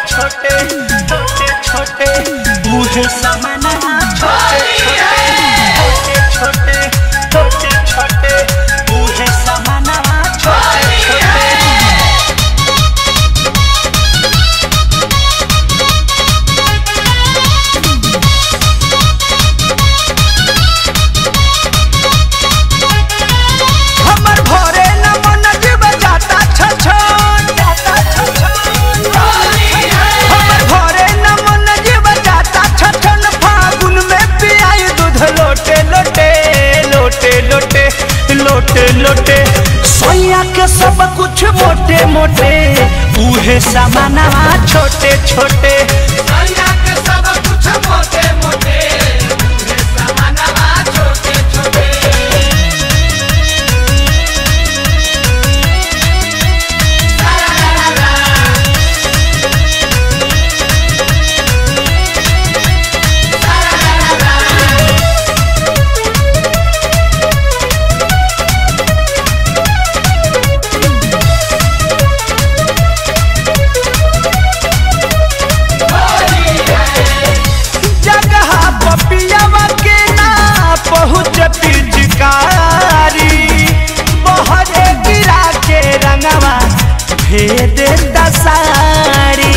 छोटे छोटे छोटे बूढ़े समाना छोटे छोटे छोटे छोटे छोटे बूढ़े समाना छोटे छोटे हमर भोरे न मन जीव जाता छछन जाता छछन हमर भोरे न मन जीव जाता छछन फागुन में पियाई दूध लोटे लोटे लोटे लोटे लोटे लोटे सोया के सब कुछ मोटे मोटे उहे सामाना छोटे छोटे सैया के सब कुछ मोटे मोटे बूढ़े समानवा छोटे छोटे जगह पपियावा के ना पहुँच पिचकारी बहरे गिरा के रंगवा भेद दसारी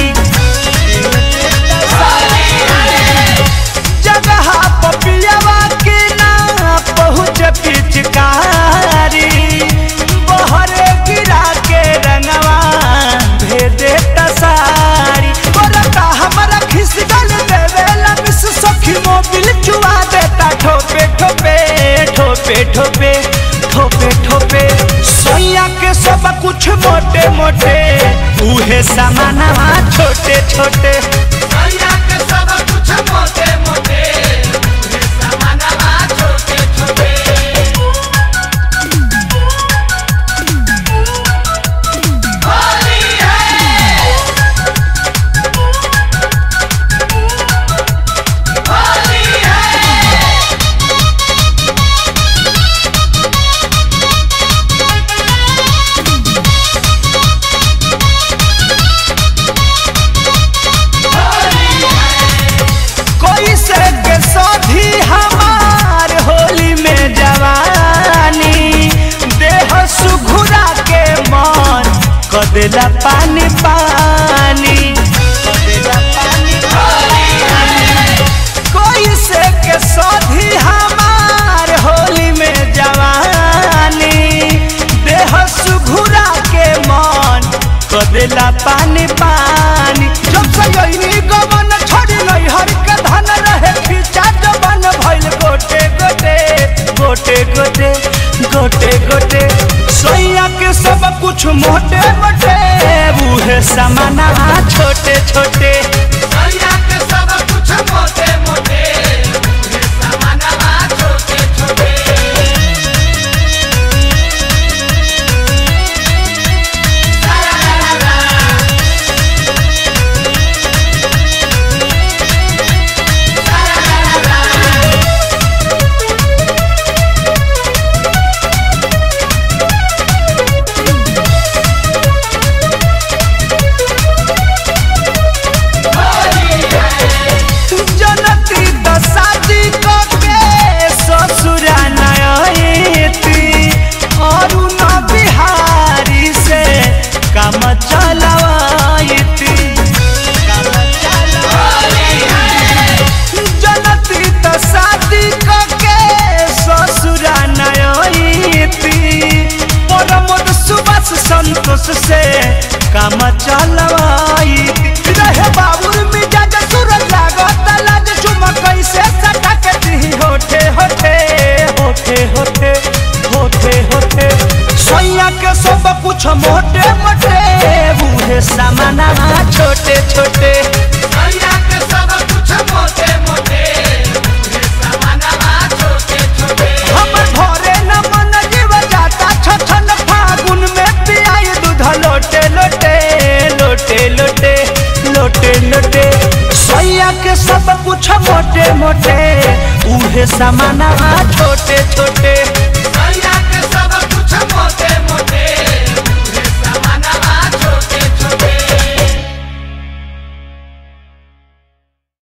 जगह पपियावा के ना पहुँच पिचकारी बहरे गिरा के रंगवा भेद दसारी बोलता हमारा खिसगल देवेला मिस सखी मोबिल चुआ देता ठोपे ठोपे ठोपे ठोपे ठोपे ठोपे सोया के सब कुछ मोटे मोटे उहे सामाना छोटे छोटे सैया के सब कुछ मोटे मोटे बूढ़े समानवा छोटे छोटे होली है होली है कोई से के साथी हमार होली में जवानी देह सुघुरा के मन कदेला पानी पानी कदेला पानी पानी कोई से के साथी हमार होली में जवानी देह सुघुरा के मन कदेला पानी पानी जब से यही गवन छोड़ी नहीं हर के धन रहे खींचा जवन भइल गोटे गोटे गोटे गोटे गोटे गोटे सोया के सब कुछ मोटे मोटे बूढ़े समाना छोटे छोटे सैया के सब कुछ मोटे मोटे बूढ़े समानवा छोटे छोटे जनती दसाजी को के ससुरा नयती और न बिहारी से काम चलवाईती काम चलवाईती जनती दसाजी को के ससुरा नयती परमोद सुबस संतोष से काम चलवाईती रहे बाबुर मिजाज सूरज लागत लाज चुम कैसे सटा के दी होठे होठे होठे होठे होठे होठे सोया के सब कुछ मोटे मोटे बूढ़े सामाना छोटे छोटे सैया के सब कुछ मोटे मोटे बूढ़े समानवा छोटे छोटे हमर भोरे न मन जीव जाता छछन फागुन में पियाई दूध लोटे लोटे लोटे लोटे लोटे लोटे सोया के सब कुछ मोटे मोटे उहे सामाना छोटे छोटे